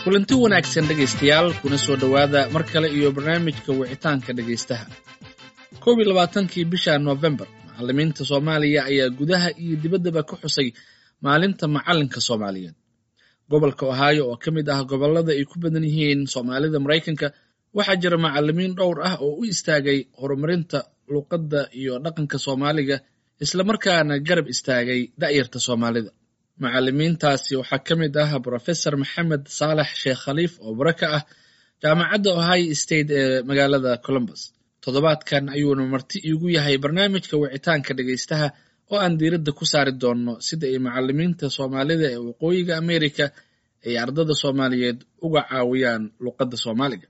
kulanti wanaagsan dhegaystayaal kuna soo dhowaada mar kale iyo barnaamijka wicitaanka dhegaystaha koob iyo labaatankii bisha noofembar macallimiinta soomaaliya ayaa gudaha iyo dibaddaba ka xusay maalinta macallinka soomaaliyeed gobolka ohaayo oo ka mid ah gobollada ay ku badan yihiin soomaalida maraykanka waxaa jira macallimiin dhowr ah oo u istaagay horumarinta luqadda iyo dhaqanka soomaaliga islamarkaana garab istaagay da'yarta soomaalida macallimiintaasi waxaa ka mid ah brofesor maxamed saalax sheekh khaliif oo bara ka ah jaamacadda ohio state ee magaalada columbus toddobaadkan ayuuna marti iigu yahay barnaamijka wicitaanka dhegaystaha oo aan diiradda ku saari doonno sida ay macallimiinta soomaalida ee waqooyiga america ay ardada soomaaliyeed uga caawiyaan luqadda soomaaliga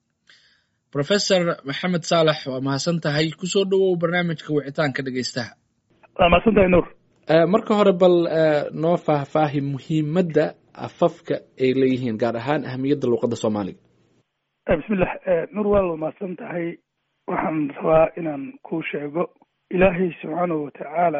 brofesor maxamed saalax waa mahadsan tahay kusoo dhowow barnaamijka wicitaanka dhegaystaha waa mahadsantahay nuur marka hore bal noo faahfaahi muhiimadda afafka ay leeyihiin gaar ahaan ahamiyadda luuqadda soomaaliga bismillah nuur waa la mahadsan tahay waxaan rabaa inaan kuu sheego ilaahay subxaanahu watacaala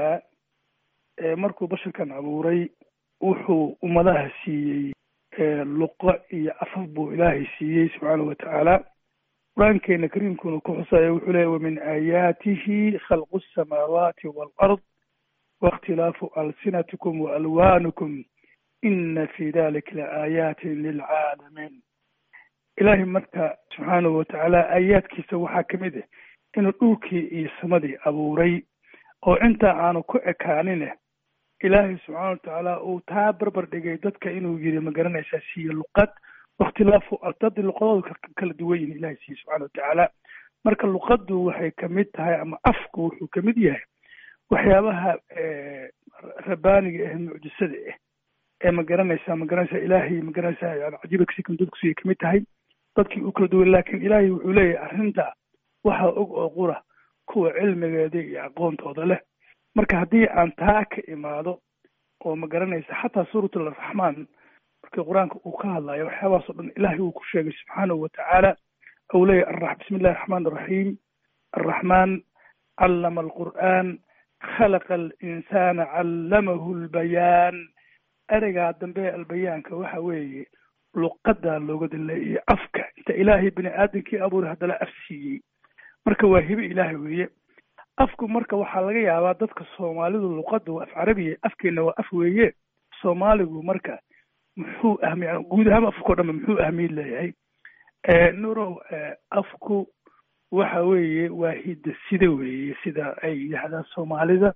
markuu basharkan abuuray wuxuu ummadaha siiyey luqo iyo afaf buu ilaahay siiyey subxaanahu watacaala qur-aankeena kariimkuna ku xusaya wuxuu leeya wamin aayaatihi khalqu asamaawaati waalard waاkhtilaafu alsinatikum waalwaanikum ina fi dalika laaayatin lilcaalamiin ilaahay marka subxaanahu watacaala aayaadkiisa waxaa ka mid ah inuu dhulkii iyo samadii abuuray oo intaa aanu ku ekaanin ilaahay subxaana watacaala uu taa barbar dhigay dadka inuu yiri ma garanaysaa siiye luqad wakhtilaafu dad luqadooda kala duwan yihin ilahay siiye subxana watacaala marka luqaddu waxay kamid tahay ama afku wuxuu kamid yahay waxyaabaha rabaaniga ah mucjisada ah ee ma garanaysaa ma garanaysaa ilaahay ma garanaysaa yani cajiibakasikan dadkusiay kamid tahay dadkii u kala duwan laakiin ilaahay wuxuu leeyahay arrinta waxaa og oo qura kuwa cilmigeeda iyo aqoontooda leh marka haddii aan taa ka imaado oo ma garanaysa xataa suurat alraxmaan markii qur-aanka uu ka hadlayo waxyaabahaas o dhan ilaahay uu ku sheegay subxaanahu watacaala ou leeyahay bismi illahi raxmaan araxiim arraxmaan callama alqur'aan khalaqa alinsana callamahu lbayaan ereygaa dambe albayaanka waxa weeye luqadaa looga daleeyay afka inta ilaahay bini aadamkii abuuray haddana af siiyey marka waa hibe ilaahay weeye afku marka waxaa laga yaabaa dadka soomaalidu luqadda waa af carabiya afkeena waa af weeye soomaaligu marka muxuu ahmi guud ahaan afkao dhanba muxuu ahmiid leeyahay nurow afku waxa weeye waa hidda sida weeye sida ay yidhaahdaan soomaalida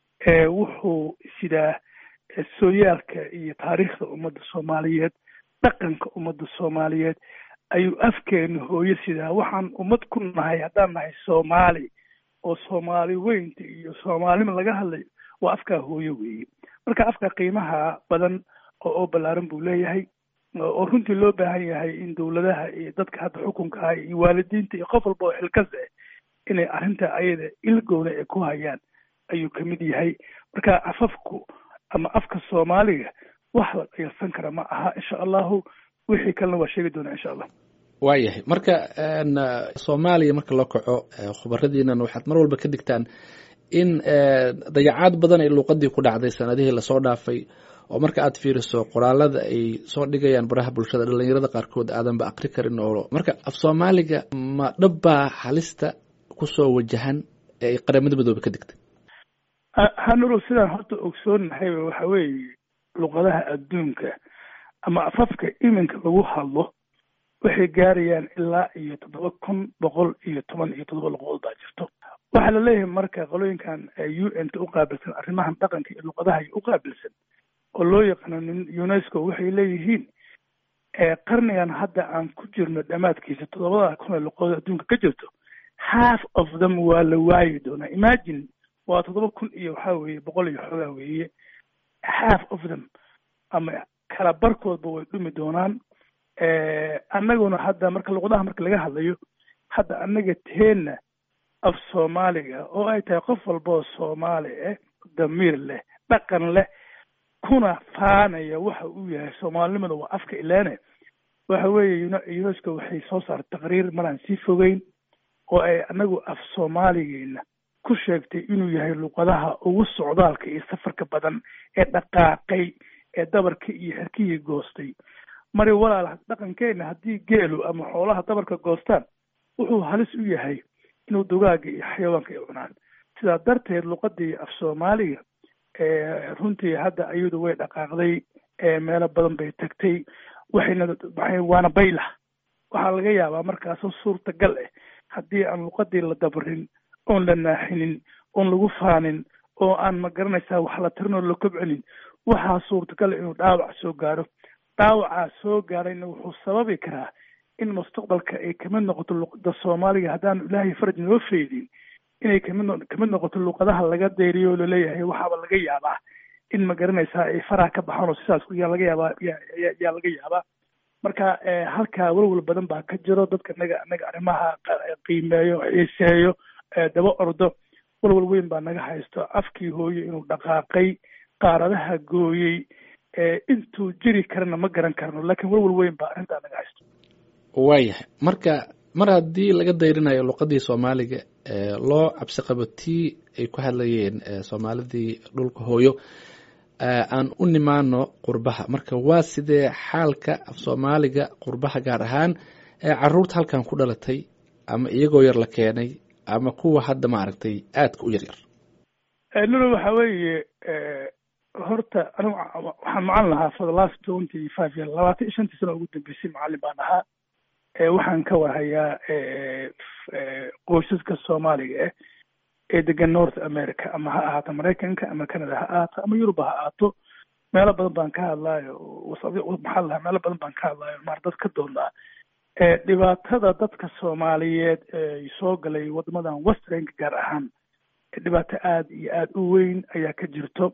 wuxuu sidaa sooyaalka iyo taariikhda ummadda soomaaliyeed dhaqanka ummadda soomaaliyeed ayuu afkeena hooyo sidaa waxaan ummad ku nahay haddaan nahay soomaali oo soomaali weynta iyo soomaalima laga hadlayo waa afkaa hooyo weeye marka afka qiimaha badan oo oo ballaaran buu leeyahay oo runtii loo baahan yahay in dowladaha iyo dadka hadda xukunkaha iyo waalidiinta iyo qof walba oo xilkas ah inay arrinta ayada ilgowna ay ku hayaan ayuu kamid yahay marka afafku ama afka soomaaliga wax la dhayalsan kara ma aha insha allahu wixii kalena waa sheegi doonaa insha allah waayahay marka soomaaliya marka loo kaco khubaradiinan waxaad mar walba ka digtaan in dayacaad badan ay luuqadii ku dhacday sanadihii lasoo dhaafay oo marka aad fiiriso qoraalada ay soo dhigayaan baraha bulshada dhalinyarada qaarkood aadanba akri karin oo marka af soomaaliga ma dhabbaa halista kusoo wajahan ee ay qaramada midoobe ka digtay hanuro sidaan horta ogsoonahay waxa weeye luqadaha adduunka ama afafka iminka lagu hadlo waxay gaarayaan ilaa iyo toddoba kun boqol iyo toban iyo toddoba luqadood baa jirto waxaa la leeyahay marka qolooyinkan u n ta u qaabilsan arrimahan dhaqanka iyo luqadaha u qaabilsan oo loo yaqaano unesco waxay leeyihiin qarnigan hadda aan ku jirno dhammaadkiisa toddobada kun ee luqadood adduunka ka jirto half of them waa la waayi doonaa imagine waa toddoba kun iyo waxaa weeye boqol iyo xoogaa weeye half of them ama kala barkoodba way dhumi doonaan annaguna hadda marka luqadaha marka laga hadlayo hadda annaga teenna af soomaaliga oo ay tahay qof walboo soomaali ah damiir leh dhaqan leh kuna faanaya waxa uu yahay soomaalinimada waa afka ilaane waxa weeye unesco waxay soo saartay taqriir maraan sii fogeyn oo ay annagu af soomaaligeena ku sheegtay inuu yahay luqadaha ugu socdaalka iyo safarka badan ee dhaqaaqay ee dabarka iyo xerkihii goostay mari walaal dhaqankeena haddii geelu ama xoolaha dabarka goostaan wuxuu halis u yahay inuu dugaaga iyo xayawaanka ay cunaan sidaa darteed luqadii af soomaaliga runtii hadda ayadu way dhaqaaqday meelo badan bay tagtay waxayna waxay waana baylah waxaa laga yaabaa markaasoo suurtagal ah haddii aan luqadii la dabarin oon la naaxinin oon lagu faanin oo aan ma garanaysaa wax la tirin oo la kobcinin waxaa suurtagal inuu dhaawac soo gaaro dhaawacaa soo gaarayna wuxuu sababi karaa in mustaqbalka ay kamid noqoto luqada soomaaliga haddaanu ilaahay faraj noo feydin inay kamid kamid noqoto luqadaha laga dayriyo oo laleeyahay waxaaba laga yaabaa in ma garanaysaa ay faraha ka baxaan oo sidaas yaa laga yaabaa yaa laga yaabaa marka halkaa welwel badan baa ka jiro dadka naga naga arrimaha qiimeeyo xiiseeyo daba ordo welwel weyn baa naga haysto afkii hooye inuu dhaqaaqay qaaradaha gooyey intuu jiri karana ma garan karno laakiin welwel weyn baa arrintaa naga haysto waayahay marka mar haddii laga dayrinayo luqadii soomaaliga loo cabsi qabo tii ay ku hadlayeen soomaalidii dhulka hooyo aan u nimaano qurbaha marka waa sidee xaalka af soomaaliga qurbaha gaar ahaan caruurta halkan ku dhalatay ama iyagoo yar la keenay ama kuwa hadda maaragtay aadka u yar yar lula waxa weeye horta anigu waxaan macalin lahaa for the last twenty five year labaatan iyo shantii sano ugu dambeysay macalin baan ahaa waxaan ka warhayaa qoysaska soomaaliga ah ee degan north america ama ha ahaato maraykanka ama canada ha ahaato ama yuruba ha ahaato meelo badan baan ka hadlaayo maxaa lahaa meelo badan baan ka hadlaayo maar dad ka doonaa dhibaatada dadka soomaaliyeed ee soo galay wadamadan westernka gaar ahaan dhibaato aada iyo aada u weyn ayaa ka jirto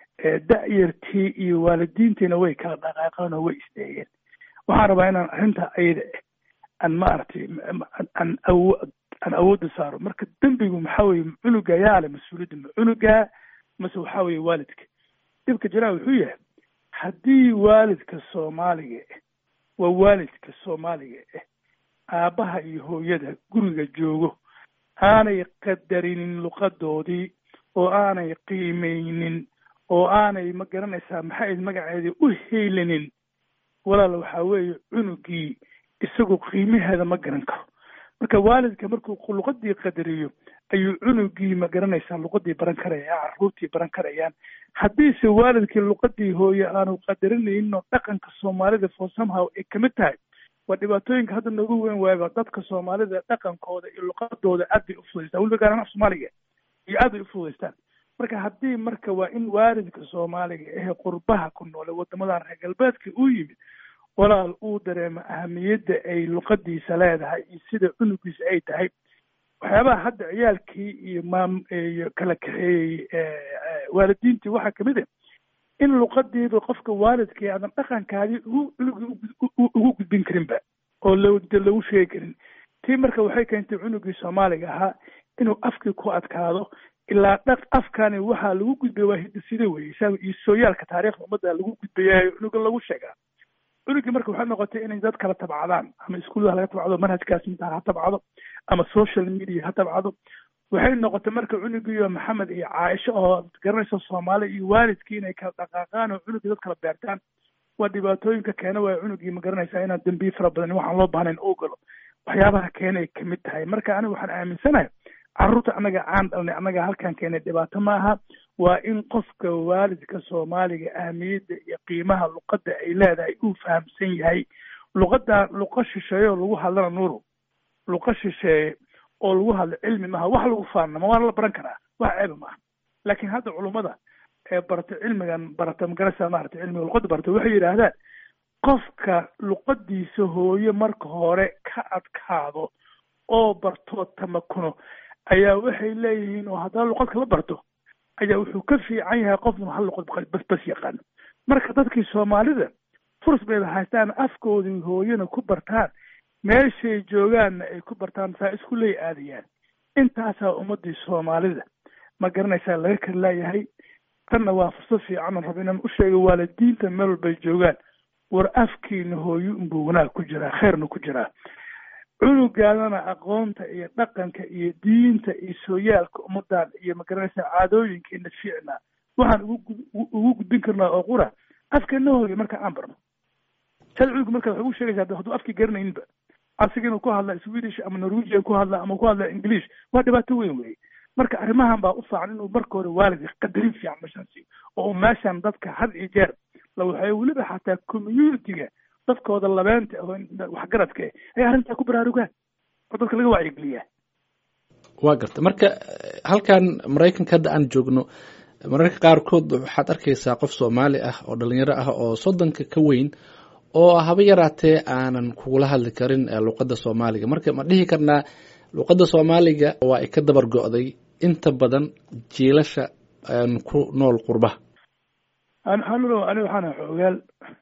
da-yartii iyo waalidiintiina way kala dhaqaaqeen oo way isdeeyeen waxaan rabaa inaan arrinta ayada aan maaragtay aan awo aan awoodda saaro marka dembigu maxaa weye cunuga yaa le mas-uuliyadda ma cunuga mase waxaa weye waalidka dhibka jiraa wuxuu yahay haddii waalidka soomaaliga ah waa waalidka soomaaliga ah aabbaha iyo hooyada guriga joogo aanay qadarinin luqadoodii oo aanay qiimeynin oo aanay ma garanaysaa maxay magaceedii u heylinin walaal waxaa weeye cunugii isagu qiimaheeda ma garan karo marka waalidka markuu luqadii qadariyo ayuu cunugii ma garanaysaa luqadii baran karaya caruurtii baran karayaan haddiise waalidkii luqadii hooye aanu qadarinayno dhaqanka soomaalida for somehow ay kamid tahay waa dhibaatooyinka hadda noogu weyn waayba dadka soomaalida dhaqankooda iyo luqadooda aad bay ufudaystaan weliba gaaraan af soomaaliga iyo aad bay ufudaystaan marka haddii marka waa in waalidka soomaaliga ehe qurbaha ku noole wadamadan reer galbeedka uu yimid walaal uu dareemo ahamiyadda ay luqadiisa leedahay iyo sida cunugiisa ay tahay waxyaabaha hadda ciyaalkii iyo maam iyo kala kaxeeyey waalidiintii waxaa kamid ah in luqadiiba qofka waalidkii aadan dhaqankaadii ugu cunugii ugu gudbin karinba oo lo lagu sheegi karin tii marka waxay keentay cunugii soomaaliga ahaa inuu afkii ku adkaado ilaa dhaq afkani waxaa lagu gudbaya waa hidasida weye isaga iyo sooyaalka taariikhda ummadda lagu gudbayayo cunuga lagu sheegaa cunugii marka waxay noqotay inay dad kala tabcadaan ama iskuullaha laga tabcado manhajkaas intaa ha tabcado ama social media ha tabcado waxay noqotay marka cunugiiyo maxamed iyo caaisho oo garanaysa soomaali iyo waalidkii inay kala dhaqaaqaan oo cunugii dad kala beertaan waa dhibaatooyinka keena waaya cunugii ma garanaysaa inaan dembiye fara badan waxaan loo baahnayn oo galo waxyaabaha keenay kamid tahay marka aniga waxaan aaminsanahay carruurta annaga aan dhalnay annaga halkan keenay dhibaato ma aha waa in qofka waalidka soomaaliga ahmiyadda iyo qiimaha luqadda ay leedahay uu fahamsan yahay luqadda luqa shisheeye oo lagu hadlana nuuru luqa shisheeye oo lagu hadlo cilmi maaha wax lagu faanama waana la baran karaa wax ceeba maaha laakiin hadda culummada ee barata cilmigan barata magarasa maarata cilmiga luqadda barata waxay yidhaahdaan qofka luqadiisa hooye marka hore ka adkaado oo bartoo tamakuno ayaa waxay leeyihiin oo haddana luqad kala barto ayaa wuxuu ka fiican yahay qofna hal luqad bas bas yaqaano marka dadkii soomaalida furs bayba haystaan afkoodii hooyana ku bartaan meeshay joogaanna ay ku bartaan saa isku ley aadayaan intaasaa ummadii soomaalida ma garanaysaa laga kala laayahay tanna waa fursad fiican rabo inaan u sheego waalidiinta meel walbay joogaan war afkiina hooyo unbuu wanaag ku jiraa khayrna ku jiraa cunugaadana aqoonta iyo dhaqanka iyo diinta iyo sooyaalka ummadan iyo magaranaysaa caadooyinkeena fiicna waxaan ugu ugu gudbin karnaa oo qura afkeena hooyo marka aan barno shalay cunuga marka waxay ugu sheegaysaa hadduu afkii garanayninba asiga inuu ku hadla swedish ama norwegian ku hadla ama ku hadla english waa dhibaato weyn wey marka arrimahan baa u fiican inuu marka hore waalidka qadarin fiican meeshaan siiyo oo meeshan dadka had iyo jeer la waxay weliba xataa communitiga dadkooda labeenta oo waxgaradka eh ayaa arrintaa ku baraarugaan oo dadka laga wacyigeliyaa waa garta marka halkan maraykanka hadda aan joogno mararka qaarkood waxaad arkaysaa qof soomaali ah oo dhalinyaro ah oo soddonka ka weyn oo haba yaraatee aanan kugula hadli karin luqadda soomaaliga marka ma dhihi karnaa luqadda soomaaliga waa ay ka dabar go'day inta badan jiilasha ku nool qurbaha hanulo ani waxaana xoogaal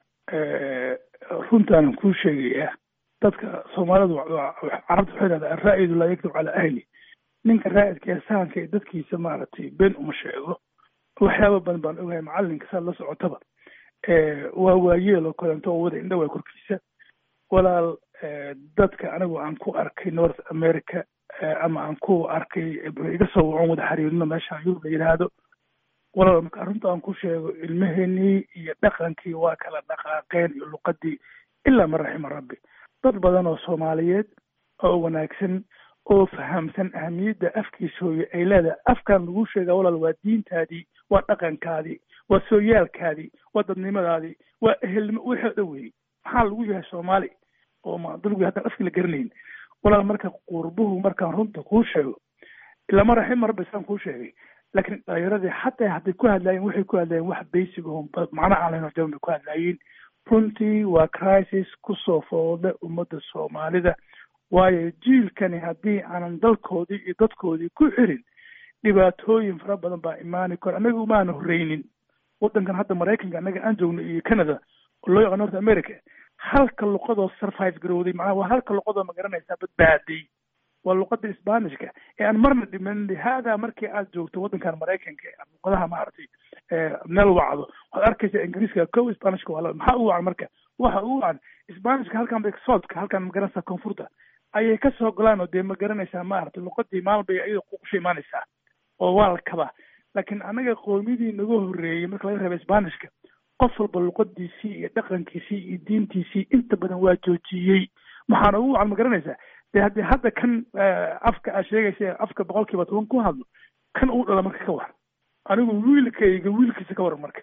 runtaanan kuu sheegaya dadka soomaalidu carabta waxay dhahdaa araa'idu laa yaktub calaa ahli ninka raa'idka ee sahanka ee dadkiisa maaragtay been uma sheego waxyaaba badan baan ogahay macalinka saad la socotaba waa waayeel oo kalento oo wada indhawaa korkiisa walaal dadka anigu aan ku arkay north america ama aan ku arkay iga soo wacon wada xiriirino meeshaan yurub la yidhaahdo walaal marka arrinta aan ku sheego ilmaheenii iyo dhaqankii waa kala dhaqaaqeen iyo luqadii ilaa man raxima rabbi dad badan oo soomaaliyeed oo wanaagsan oo fahamsan ahamiyadda afkiisa hooye ay leedahay afkan lagu sheegaa walaal waa diintaadii waa dhaqankaadii waa sooyaalkaadii waa dadnimadaadii waa ehelnimo wixii o dhan weeyey maxaa lagu yahay soomaali oo ma dalgu haddaan afkii la garanayn walaal marka qurbuhu markaan runta kuu sheego ilama raxima rabbi saan kuu sheegay laakiin dhalinyaradii xataa hadday ku hadlaayeen waxay ku hadlaayeen wax basic oo macna aan lahayn oo jaban bay ku hadlaayeen runtii waa crisis kusoo foodha ummadda soomaalida waayo jiilkani haddii aanan dalkoodii iyo dadkoodii ku xirin dhibaatooyin fara badan baa imaani karo annaga umaana horreynin waddankan hadda maraykanka annaga aan joogno iyo canada oo loo yaqaan north america halka luqadoo survive garowday macnaha waa halka luqadoo magaranaysaa badbaaday waa luqada sbanishka ee aan marna dhiman lihaada markii aad joogto waddankan maraykanka ee luqadaha maaragtay meel wacdo waxaad arkaysaa ingiriiska ko sbanishka waa maxaa ugu wacan marka waxa ugu wacan sbanishka halkan bay soodka halkan magaranaysaa koonfurta ayay ka soo golaan oo dee ma garanaysaa maaragtay luqadii maalin bay iyada kusha imaanaysaa oo waa la kabaa laakiin annaga qoomiyadii naga horreeyey marka laga reeba sbanishka qof walba luqadiisii iyo dhaqankiisii iyo diintiisii inta badan waa joojiyey maxaana ugu wacan ma garanaysaa dee haddii hadda kan afka aad sheegaysa afka boqol kiiba toban ku hadlo kan uu dhala marka ka war anigu wiilkayga wiilkiisa ka waran marka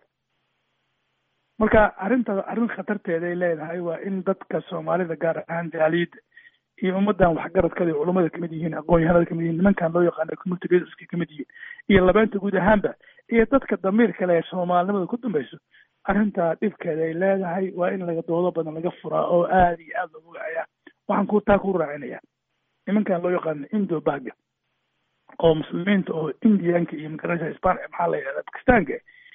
marka arrintaas arrin khatarteeday leedahay waa in dadka soomaalida gaar ahaan jaaliyadda iyo ummaddan waxgaradkada culummada kamid yihiin aqoon-yahanada kamid yihiin nimankan loo yaqaano community leaderska kamid yihiin iyo labeenta guud ahaanba iyo dadka damiirka leh ee soomaalinimada ku dambayso arrintaa dhibkeeda ay leedahay waa in laga doodo badan laga furaa oo aada iyo aada loogu wacayaa waxaan ku taa ku raacinaya nimankan loo yaqaano indo baga oo muslimiinta oo indianka iyo magaranaysa span maxaa la yidhahda bakistaanka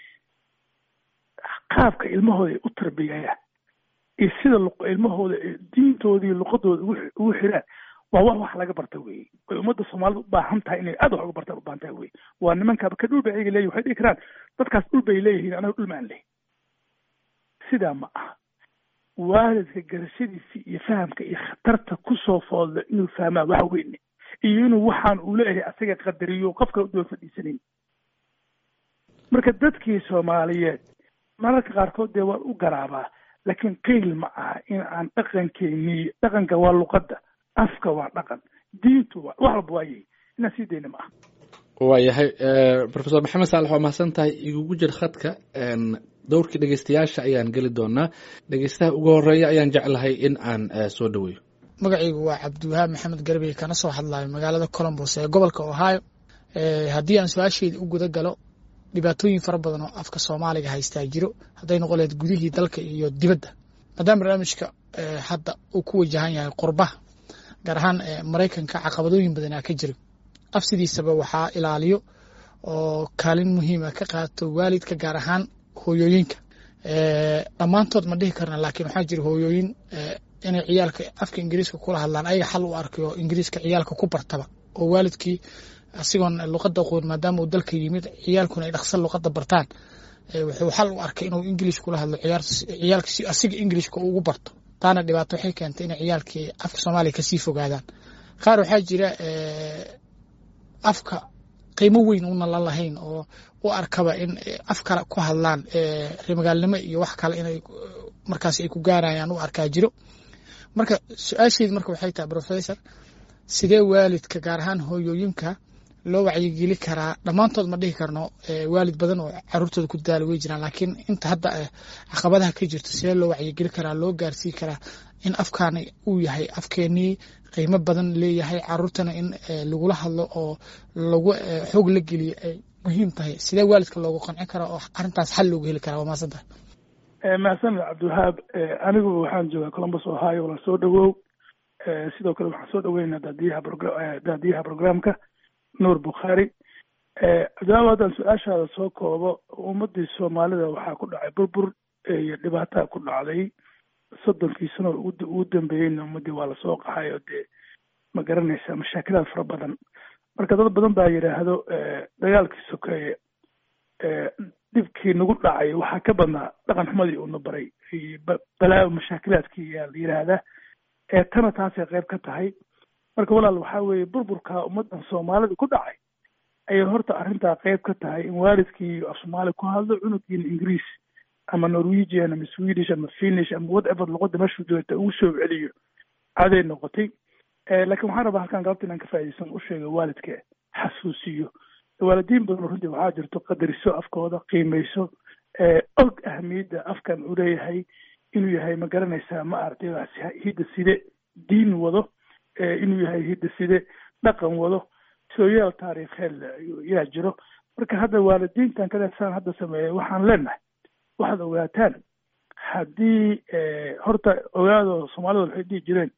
qaabka ilmahooda ay u tarbiyayaan iyo sida ilmahooda diintoodii luqadooda ugu xiraan waa wax wax laga barta weye way ummadda soomaalida u baahan tahay inay aad wax uga bartaan u baahan tahay weye waa nimankaaba ka dhul bay ayaga leeyihin waxay dhihi karaan dadkaas dhul bay leeyihiin anaga dhul ma aan lehin sidaa ma aha waalidka garashadiisa iyo fahamka iyo khatarta kusoo foodlo inuu fahmaa waxa weyne iyo inuu waxaan uu leeyahay asaga qadariyo qof kale u daba fadhiisanayn marka dadkii soomaaliyeed mararka qaarkood dee waan u garaabaa laakiin qeyl ma aha in aan dhaqankeeni dhaqanka waa luqadda afka waa dhaqan diintu waa wax walba waayay inaan sii dayna ma aha waayahay professor maxamed saalax waa mahadsan tahay igugu jir khadka dowrkii dhegeystayaasha ayaan geli doonaa dhegeystaha ugu horeeya ayaan jeclahay in aan soo dhaweeyo magacaygu waa cabdiwahaab maxamed garbey kana soo hadlayo magaalada colombos ee gobolka ohio haddii aan su-aasheyda u guda galo dhibaatooyin fara badan oo afka soomaaliga haystaa jiro hadday noqon lahayd gudihii dalka iyo dibadda maadaama barnaamijka hadda uu ku wajahan yahay qurbaha gaar ahaan maraykanka caqabadooyin badanaa ka jira af sidiisaba waxaa ilaaliyo oo kaalin muhiima ka qaato waalidka gaar ahaan hooyooyinka dhammaantood ma dhihi karna laakiin waxaa jira hooyooyin inay ciyaalka afka ingiriiska kula hadlaan ayaga xal u arkayo ingiriiska ciyaalka ku bartaba oo waalidkii asigoon luqada qoon maadaama uu dalka yimid ciyaalkuna ay dhaqsan luqada bartaan wuxuu xal u arkay inuu ingiliish kula hadlo ciyaalka si asiga ingiliishka ugu barto taana dhibaato waxay keentay inay ciyaalkii afka soomaaliya kasii fogaadaan qaar waxaa jira afka qiimo weyn una la lahayn oo u arkaba in af kale ku hadlaan reemagaalnimo iyo wax kale inay markaas ay ku gaarayaan u arkaa jiro marka su-aasheedi marka waxay tahay professor sidee waalidka gaar ahaan hooyooyinka loo wacyigeli karaa dhammaantood ma dhihi karno waalid badan oo caruurtooda ku daala wey jiraan laakiin inta hadda caqabadaha ka jirto sidee loo wacyigeli karaa loo gaarsii karaa in afkaani uu yahay afkeenii qiimo badan leeyahay caruurtana in lagula hadlo oo lagu xoog la geliyo ay muhiim tahay sidee waalidka loogu qancin karaa oo arrintaas xal loogu heli karaa waa mahadsan tahay mahadsaned cabdiwahaab anigu waxaan joogaa columbus ohio la soo dhawow sidoo kale waxaan soo dhaweynaa daadiyaha daadiyaha programka nuur bukhaari cabdiwahaab haddaan su-aashaada soo koobo ummadii soomaalida waxaa ku dhacay burbur iyo dhibaataa ku dhacday soddonkii sano ugu dambeeyeyna ummadii waa lasoo qaxay oo dee ma garanaysa mashaakilaad fara badan marka dad badan baa yidhaahdo dagaalkii sokeeye dhibkii nagu dhacay waxaa ka badnaa dhaqan xumadii uuna baray balaa mashaakilaadkii yaa la yidhaahdaa ee tana taasay qayb ka tahay marka walaal waxaa weeye burburka ummadan soomaalida ku dhacay ayay horta arrintaa qayb ka tahay in waalidkii af soomaali ku hadlo cunugiina ingiriis ama norwegian ama swedish ama finish ama whatever luqada meeshuu joogta ugu soo celiyo caday noqotay laakiin waxaan rabaa halkan galabta inaan ka faa'iidaysan u sheega waalidka xasuusiyo waalidiin badan runtii waxaa jirto qadariso afkooda qiimayso og ahamiyadda afkan uu leeyahay inuu yahay ma garanaysaa ma aragtay hidda side diin wado inuu yahay hidda side dhaqan wado sooyaal taariikheed yaa jiro marka hadda waalidiintan kaleesaan hadda sameeyay waxaan leenahay waxaad ogaataan haddii horta ogaado soomaalida waxay dhihi jireen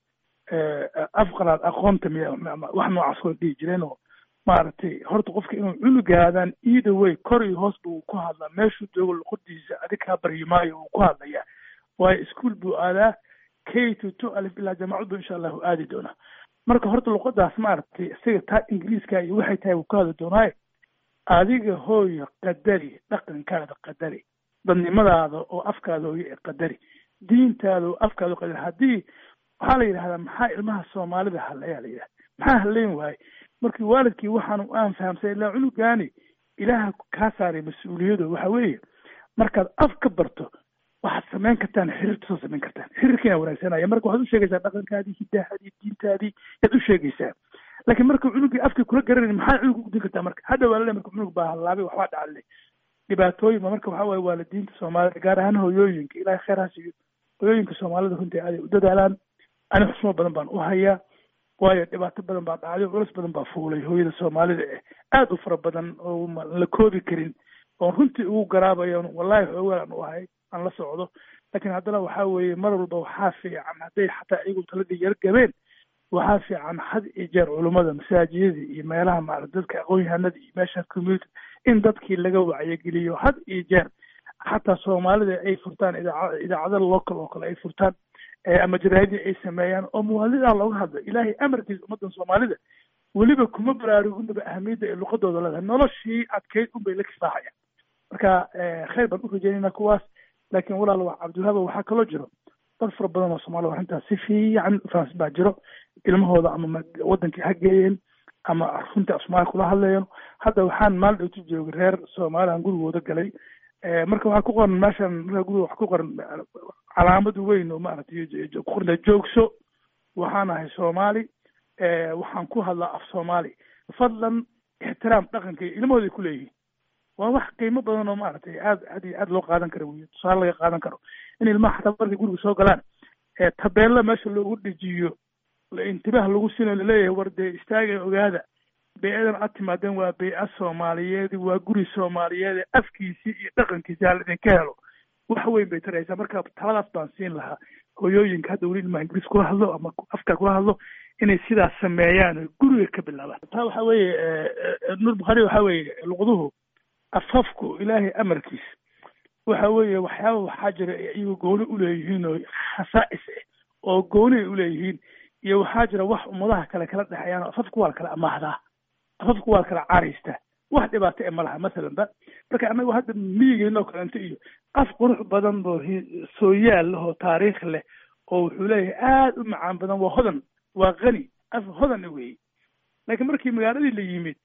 afqalaad aqoonta miya wax noocaas way dhihi jireen oo maaragtay horta qofka inuu cunugaadaan either way kor iyo hoos buu ku hadlaa meeshuu joogo luqadiisa adig kaa baryi maayo uu ku hadlayaa waayo ischool buu aadaa k to two alif ilaa jaamacad buu insha allahu aadi doonaa marka horta luqadaas maaragtay isaga taa ingiriiska iyo waxay tahay wuu ka hadli doonaaye adiga hooyo qadari dhaqankaada qadari dadnimadaada oo afkaada hooyo ee qadari diintaada oo afkaada oo qadari haddii waxaa la yidhahdaa maxaa ilmaha soomaalida hadlayaa la yidhahda maxaa hadlayn waaye markii waalidkii waxaanu aan fahamsay ilaa cunugaani ilaaha kaa saaray mas-uuliyado waxa weeye markaad af ka barto waxaad samayn kartaan xiriirta soo samayn kartaan xiriirkiina wanaagsanaya marka waxaad u sheegaysaa dhaqankaadii hidaahadii diintaadii yaad u sheegaysaa laakiin marka cunugii afkii kula garanayn maxaa cunug ugudin kartaa marka hadda waa lale marka cunug baa hallaabay waxbaa dhacale dhibaatooyin ba marka waxaa waaye waalidiinta soomaalida gaar ahaan hooyooyinka ilaahay khayr ha siiyo hooyooyinka soomaalida runtii aaday u dadaalaan ani xusmo badan baan u hayaa waayo dhibaato badan baa dhacday culus badan baa fuulay hooyada soomaalida eh aada u fara badan oo la koobi karin oon runtii ugu garaabayo wallahi xoogaan aan u ahay aan la socdo laakiin haddana waxaa weeye mar walba waxaa fiican hadday xataa iyagu taladii yar gabeen waxaa fiican had iyo jeer culummada masaajidada iyo meelaha maarata dadka aqoon-yahanada iyo meesha community in dadkii laga wacyageliyo had iyo jeer xataa soomaalida ay furtaan idaacad idaacada local oo kale ay furtaan ama jaraadii ay sameeyaan oo muwaadida looga hadlo ilaahay amarkiisa ummadan soomaalida weliba kuma baraaruginaba ahamiyadda ay luqadooda leedahay noloshii adkeyd unbay la kifaaxayaan marka khayr baan u rajeynayna kuwaas laakiin walaal wax cabdiwahaaba waxaa kaloo jiro dad fara badan oo soomaalida arrintaas si fiican fahansan baa jiro ilmahooda ama wadankii ha geeyeen ama runtii af soomaaliya kula hadlayan hadda waxaan maalin dhowti joogay reer soomaaliyan gurigooda galay marka waxaa ku qoran meeshan marka guriga waxa ku qoran calaamad weyn oo maaragtay ku qorna joogso waxaan ahay soomaali waxaan ku hadlaa af soomaali fadlan ixtiraam dhaqanka iyo ilmahooday ku leeyihiin waa wax qiimo badan oo maaragtay aad aad iyo aad loo qaadan karo wey tusaale laga qaadan karo in ilmaha xataa markay guriga soo galaan tabeella meesha loogu dhejiyo intibaah lagu sino laleeyahay war dee istaaga ogaada bey-adan aad timaadeen waa bey-a soomaaliyeed waa guri soomaaliyeed afkiisii iyo dhaqankiisi hala idinka helo wax weyn bay taraysaa marka taladaas baan siin lahaa hooyooyinka hadda weli ilmaha ingiriis kula hadlo ama afka kula hadlo inay sidaas sameeyaan oo guriga ka bilaabaan taa waxa weeye nuur bukhaari waxa weeye luqduhu afafku ilaahay amarkiis waxa weeye waxyaaba waxaa jira iyagu gooni uleeyihiin oo khasaa'is ah oo gooni ay uleeyihiin iyo waxaa jira wax ummadaha kale kala dhexeeyaan oo afafku waa la kala amaahdaa afafku waa la kala caraystaa wax dhibaato e ma laha masalan ba marka annagu hadda miyigeenoo kalenta iyo af qurux badan oo sooyaal leh oo taariikh leh oo wuxuu leeyahay aada u macaan badan waa hodan waa qani af hodan weeye laakiin markii magaaladii la yimid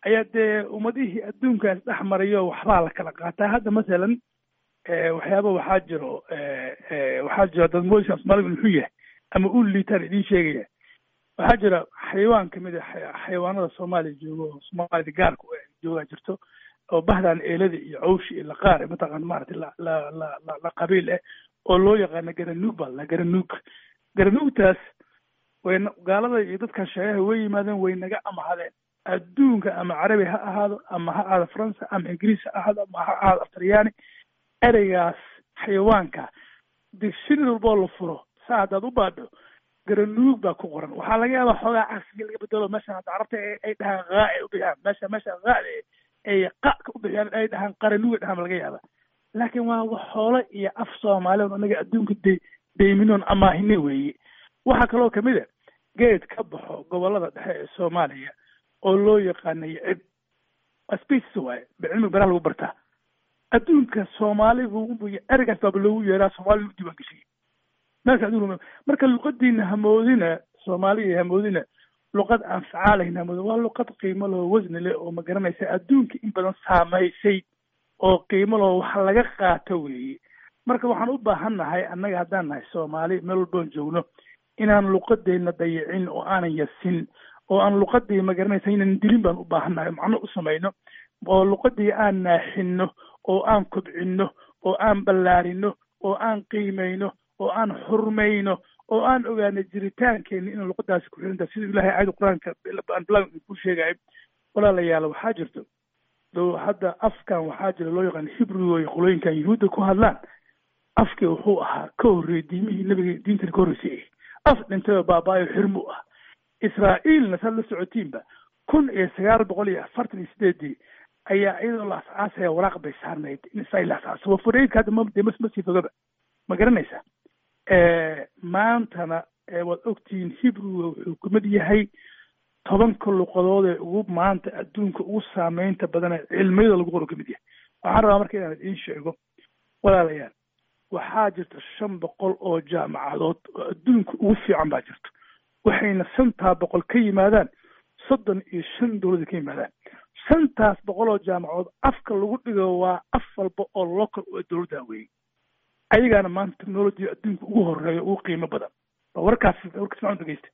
ayaa dee ummadihii adduunkaas dhex marayo waxbaa la kala qaataa hadda masalan waxyaaba waxaa jiro waxaa jiro dad moysa soomaaliga muxuu yahay ama u liitaan idiin sheegaya waxaa jira xayawaan kamid a xayawaanada soomaaliya joogo oo soomaalida gaarka joogaa jirto oo bahdan eelada iyo cawshi iyo laqaar mataqaana maaragtay la la la la la qabiil ah oo loo yaqaano garanuug baa la garanuug garanuugtaas way gaalada iyo dadkan sheegaha way yimaadeen way naga amahadeen adduunka ama carabi ha ahaado ama ha ahaado faransa ama ingiriis ha ahaado ama ha ahaado aftaryaani ereygaas xayawaanka dictionary walboo la furo saa haddaad u baadho garanuug baa ku qoran waxaa laga yaabaa xoogaa cagsiga laga bedelo meeshan hadda carabta ay dhahaan haa ay u bixiyaan meesha meesha haada ay qaka u bixiyaan ay dhahaan qaranuug ay dhahaan laga yaaba laakiin waa wax xoolo iyo af soomaaliya on anaga adduunka de deyminoon amaahine weeye waxaa kaloo kamid a geed ka baxo gobolada dhexe ee soomaaliya oo loo yaqaana yicib species waaye cilmiga beraha lagu bartaa adduunka soomaaligu ereygaas baaba loogu yeeraa soomaaliga u diiwaan geshiyay meelka adduunka marka luqadiina hamoodina soomaaliya hamoodina luqad aan facaalayn hamoodina waa luqad qiimo loo wasni leh oo ma garanaysa adduunka in badan saamaysay oo qiimo loo wax laga qaato weeye marka waxaan u baahan nahay annaga haddaan nahay soomaali meel walboon joogno inaan luqadeenna dayicin oo aanan yasin oo aan luqadii ma garanaysa inaan dilin baan u baahan nahay macno u samayno oo luqadii aan naaxinno oo aan kobcinno oo aan ballaarino oo aan qiimayno oo aan xurmayno oo aan ogaano jiritaankeena inaan luqadaasi ku xirinta siduu ilahay aayada qur-aanka bilan ku sheegayo walaalayaal waxaa jirto do hadda afkan waxaa jira loo yaqaan hibrigo iyo qolooyinkan yuhuudda ku hadlaan afkii wuxuu ahaa ka horreeyey diimihii nabiga diintani ka horreysay af dhintay oo baabaayo xirmu ah israa'iilna saad la socotiinba kun iyo sagaal boqol iyo afartan iyo sideedii ayaa iyadoo la asaasaya waraaq bay saarnayd in israa'iil la asaaso wafureydka hadda ma dee ma sii fogaba ma garanaysa maantana waad ogtihiin hibriga wuxuu kamid yahay tobanka luqadood ee ugu maanta adduunka ugu saameynta badan ee cilmiyada lagu qoro kamid yahay waxaan rabaa marka inaan idiin sheego walaalayaal waxaa jirta shan boqol oo jaamacadood oo adduunka ugu fiican baa jirto waxayna shantaa boqol ka yimaadaan soddon iyo shan dowlada ka yimaadaan shantaas boqol oo jaamacadood afka lagu dhigo waa af walba oo local oo dowladda weeye ayagaana maanta technology adduunka ugu horeeyo ugu qiimo badan waa warkaas warkaas macun dhegeysta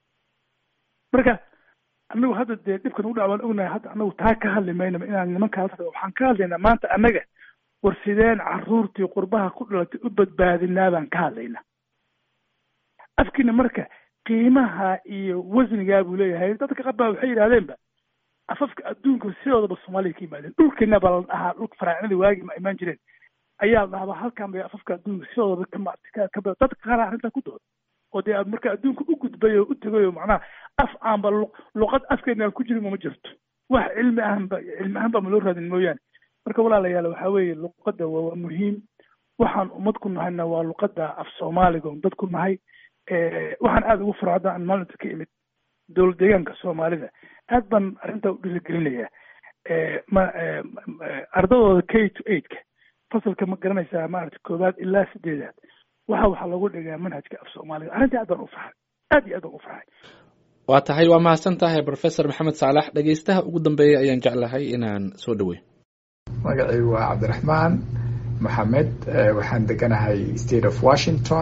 marka anagu hadda dee dhibkan ugu dhac waan ognahay hadda anagu taa ka hadli maynaba inaan nimankaas waxaan ka hadlaynaa maanta annaga war sideen carruurtii qurbaha ku dhalatay u badbaadinaa baan ka hadlaynaa afkiina marka qiimaha iyo wasnigaa buu leeyahay dadka qabaa waxay yidhahdeenba afafka adduunka sidoodaba soomaaliya ka yimaadeen dhulkeena baa la dhahaa dhulka faraacinada waagi ma imaan jireen ayaa la dhahabaa halkan bay afafka adduunka sidoodaba ka ka dadka qaar arrintaa ku dooda oo dee marka adduunka u gudbay oo u tegay oo macnaha af aanba luqad afkeena aan ku jirin ma jirto wax cilmi ahanba cilmi ahaan ba ma loo raadin mooyaane marka walaalayaal waxaa weeye luqadda waa muhiim waxaan ummad ku nahayna waa luqadda af soomaaliga on dad ku nahay waxaan aada ugu faro hadda aan maalinta ka imid dowlad deegaanka soomaalida aad baan arrintaa u dhiirigelinayaa ma ardadooda k to eightka fasalka ma garanaysaa maaragta koowaad ilaa sideedaad waxa waxaa lagu dhigaa manhajka af soomaaliga arrintii aad baan u farxay aad iyo aad baan u farxay waa tahay waa mahadsan tahay professor maxamed saalax dhegeystaha ugu dambeeya ayaan jeclahay inaan soo dhaweyn magacaygu waa cabdiraxmaan maxamed waxaan deganahay state of washington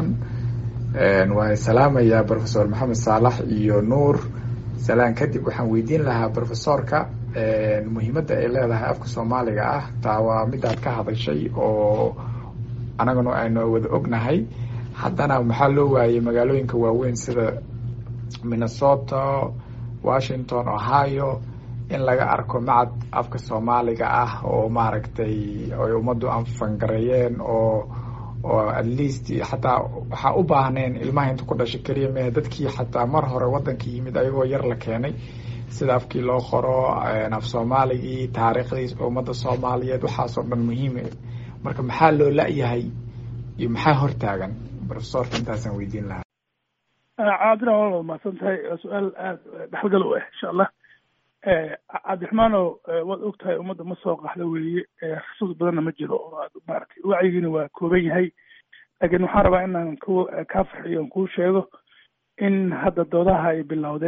waan salaamayaa professor maxamed saalax iyo nuur salaan kadib waxaan weydiin lahaa professorka muhiimadda ay leedahay afka soomaaliga ah taa waa midaad ka hadashay oo anaguna aynu wada ognahay haddana maxaa loo waayey magaalooyinka waaweyn sida minnesota washington ohio in laga arko macad afka soomaaliga ah oo maaragtay ay ummaddu anfangareeyeen oo oo at least xataa waxaa u baahneen ilmaha inta ku dhashay keliya mehe dadkii xataa mar hore waddanka yimid ayagoo yar la keenay sida afkii loo qoro af soomaaligii taariikhdii ummadda soomaaliyeed waxaasoo dhan muhiim marka maxaa loo la-yahay iyo maxaa hortaagan profesorka intaasaan weydiin lahaa cabdiraxmaan waa mahadsan tahay waa su-aal aada dhexalgal u ah insha allah cabdiraxmaanow waad og tahay ummadda ma soo qaxda weeye xusuus badanna ma jiro oo aad maaragtay wacyigiina waa kooban yahay laakiin waxaan rabaa inaan ku kaa farxiyo on kuu sheego in hadda doodaha ay bilowdeen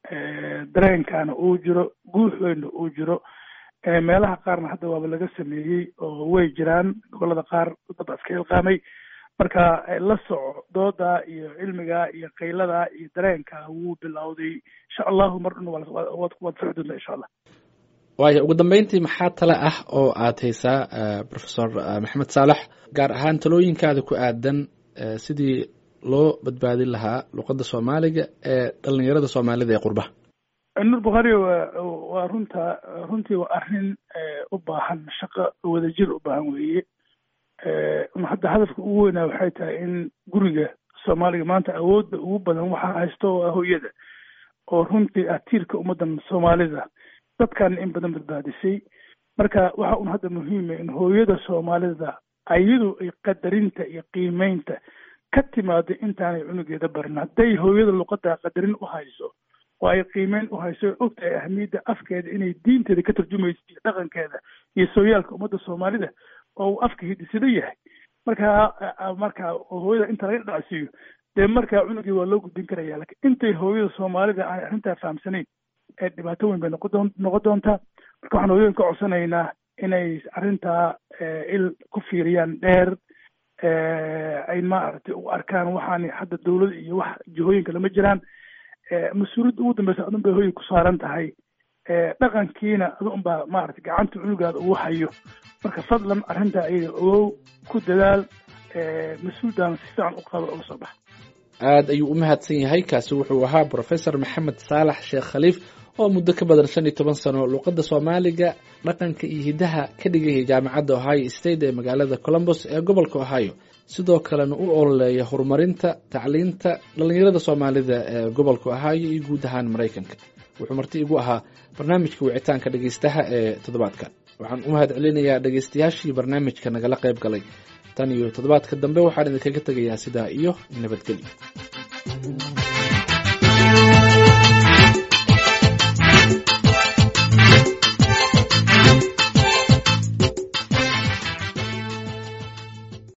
dareenkaana uu jiro guuxweynna uu jiro meelaha qaarna hadda waaba laga sameeyey oo way jiraan gobolada qaar dad iska ilqaamay marka la soco dooda iyo cilmiga iyo qaylada iyo dareenka wuu bilowday insha allahu mar dhan waad soci doontaa insha allah waaya ugu dambeyntii maxaa tale ah oo aad haysaa professor maxamed saalax gaar ahaan talooyinkaada ku aadan sidii loo badbaadin lahaa luqadda soomaaliga ee dhalinyarada soomaalida ee qurbaha nur bukhari waa runta runtii waa arrin u baahan shaqo wadajir u baahan weeye hadda hadafka ugu weynaa waxay tahay in guriga soomaaliga maanta awoodda ugu badan waxaa haysto oo ah hooyada oo runtii ah tiirka ummaddan soomaalida dadkan in badan badbaadisay marka waxa un hadda muhiima in hooyada soomaalida ayadu ay qadarinta iyo qiimeynta ka timaado intaanay cunugeeda barin hadday hooyada luqadda qadarin u hayso oo ay qiimeyn u hayso o ogtahay ahmiyadda afkeeda inay diinteeda ka tarjumayso iyo dhaqankeeda iyo sooyaalka ummadda soomaalida oo uu afka hidisado yahay marka marka hooyada inta laga dhacsiiyo dee markaa cunugii waa loo gudbin karaya lakin intay hooyada soomaalida aan arrintaa fahamsanayn ee dhibaato weyn bay noqon noqon doontaa marka waxaan hooyooyin ka codsanaynaa inay arrintaa il ku fiiriyaan dheer ay maaragtay u arkaan waxaan hadda dawlad iyo wax jihooyinka lama jiraan mas-uuliyadda ugu dambeysa adun bay hooyay ku saaran tahay dhaqankiina adu unbaa maaragtay gacanta cunugaada ugu hayo marka fadlan arrintaa ayaga ogow ku dadaal mas-uuldaana si fiican u qaba uga soo baxa aad ayuu u mahadsan yahay kaasi wuxuu ahaa professor maxamed saalax sheekh khaliif oo muddo ka badan shan iyo toban sano luuqadda soomaaliga dhaqanka iyo hiddaha ka dhigayay jaamacadda ohio state ee magaalada colombos ee gobolka ohio sidoo kalena u ololeeya horumarinta tacliinta dhallinyarada soomaalida ee gobolka ohio iyo guud ahaan maraykanka wuxuu marti igu ahaa barnaamijka wicitaanka dhegeystaha ee toddobaadkan waxaan u mahad celinayaa dhegeystayaashii barnaamijka nagala qayb galay tan iyo toddobaadka dambe waxaan idinkaga tegayaa sidaa iyo nabadgelyo